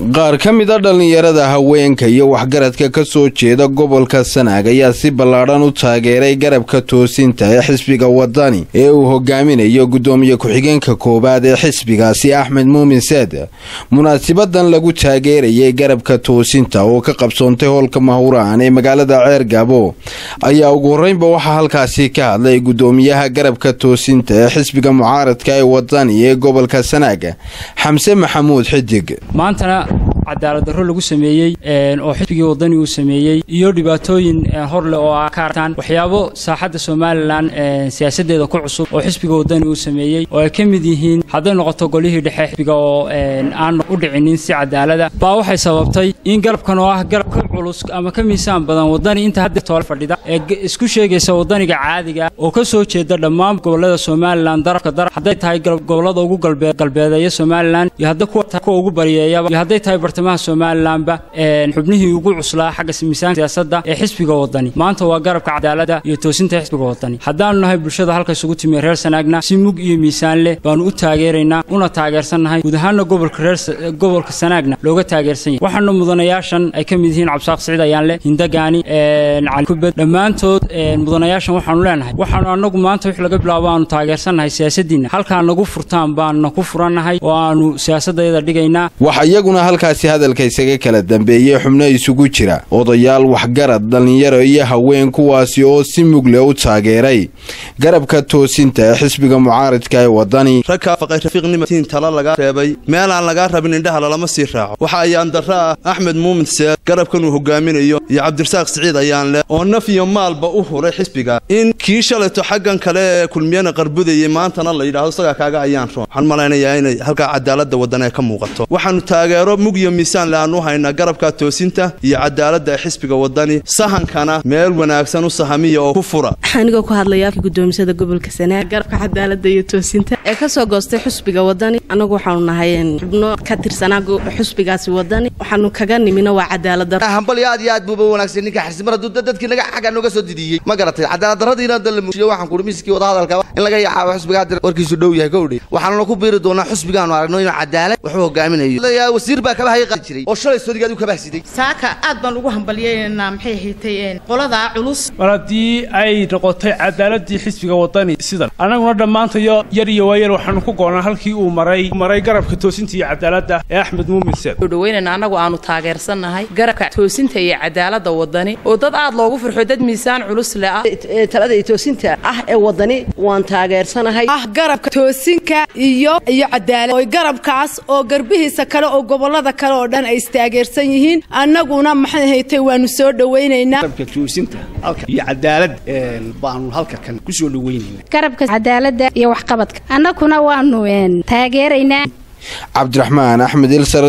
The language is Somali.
qaar ka mid a dhallinyarada haweenka iyo waxgaradka ka soo jeeda gobolka sanaag ayaa si ballaadhan u taageeray garabka toosinta ee xisbiga wadani ee uu hogaaminayo guddoomiye ku-xigeenka koowaad ee xisbigaasi axmed muumin saad munaasibadan lagu taageerayay garabka toosinta oo ka qabsoontay hoolka mahuraan ee magaalada ceer gaabo ayaa ugu horreynba waxaa halkaasi ka hadlay guddoomiyaha garabka toosinta ee xisbiga mucaaradka ee wadani ee gobolka sanaag xamse maxamuud xidig maantana cadaalad darro lagu sameeyey oo xisbigii wadani uu sameeyey iyo dhibaatooyin hor leh oo ah ka artaan waxyaabo saaxadda somalilan siyaasadeeda ku cusub oo xisbiga wadani uu sameeyey oo ay ka mid yihiin hadday noqoto golihii dhexe xisbiga oo aan u dhicinin si cadaalada baa waxay sababtay in garabkan oo ah garab ka culus ama ka miisaan badan wadani inta hadda toole fadhida ee isku sheegaysa wadaniga caadiga oo ka soo jeeda dhammaan gobolada somalilan darafka daraf hadday tahay gobolada ugu galbeedeeya somalilan iyo hadda kuwa ugu bariyeeyaba iyo hadday tahay bartamaha somalilanba xubnihii ugu cuslaa xagga miisaanka siyaasadda ee xisbiga wadani maanta waa garabka cadaalada iyo toosinta xisbiga wadani haddaanu nahay bulshada halka isugu timi reer sanaagna si mug iyo miisaan leh baanu u taageeraynaa una taageersannahay guud ahaana gobolka reer gobolka sanaagna looga taageersan yahay waxaana mudanayaashan ay ka mid yihiin cabsaaq siciid ayaanle hindagaani cali kubed dhammaantood mudanayaashan waxaanu leenahay waxaanu annagu maanta wix laga bilaabo aanu taageersannahay siyaasaddiinna halkaa nagu furtaan baanna ku furannahay oo aanu siyaasadayada dhigaynaa waxa iyaguna halkaasi hadalka isaga kala dambeeyey xubno isugu jira odayaal waxgarad dhallinyaro iyo haween kuwaasi oo si mugle u taageeray garabka toosinta ee xisbiga mucaaradka ee wadani rag kaafaqay rafiiqnimatiin tala lagaa reebay meel aan lagaa rabin indhaha lalama sii raaco waxa ayaan darro ah axmed muumin seed garabkan uu hogaaminayo iyo cabdirasaaq siciid ayaan leh oo naf iyo maalba u huray xisbiga in kii shalayto xaggan kale ee kulmiyana qarbudayay maantana la yidhahdo isagaa kaaga ayaan roon waxaan malaynayaa inay halkaa cadaaladda waddan ee ka muuqato waxaanu taageero mug iyo miisaan le aan u haynaa garabka toosinta iyo cadaaladda ee xisbiga wadani sahankana meel wanaagsan u sahamiya oo ku fura anigoo ku hadlaya gudoomisada gobolka sanaag garabka cadaalada iyo toosinta ee kasoo goostay xusbiga wadani annagu waxaanu nahay xubno ka tirsanaa xusbigaasi wadani waxaanu kaga nimino waa cadaaladdarhambal aad iyo aad buuba wanaagsan ninka xirsimar hadduu dadkii naga xagga nooga soo didiyey ma garatay cadaaladdarradiina hadda la muujiyo waxaan kuhi miiskii wadahadalka in laga yacaabo xusbiga hadda warkiisu dhow yahay kowdhi waxaanuna ku biiri doonaa xusbigaanu aragno inuu cadaalad wuxuu hogaaminayo wasiir baa kabahay qaadi jiray oo shalay soodigaad u kabahsiday saaka aad baan ugu hambalyeynaa maxay haytay qoladaa culus mar haddii ay noqotay cadaaladii xisbiga wadani sidan annaguna dhammaantayo yar iyo waayar waxaanu ku goonaa halkii uu maray maray garabka toosinta iyo cadaaladda ee axmed muumin seed dhaweynana annagu aanu taageersannahay garabka toosinta iyo cadaaladda wadani oo dad aad loogu farxo dad miisaan culus le ah talada iyo toosinta ah ee wadani waan taageersanahay ah garabka toosinka iyo iyo cadaalad oo garabkaas oo garbihiisa kale oo gobolada kale oo dhan ay istaageersan yihiin annaguna maxay haytay waanu soo dhawaynaynaa garabka toosinta halka iyo cadaalad baanu halka kan ku soo dhawaynayna garabka cadaaladda iyo waxqabadka annaguna waanu taageeraynaa cabdiraxmaan axmed ilsar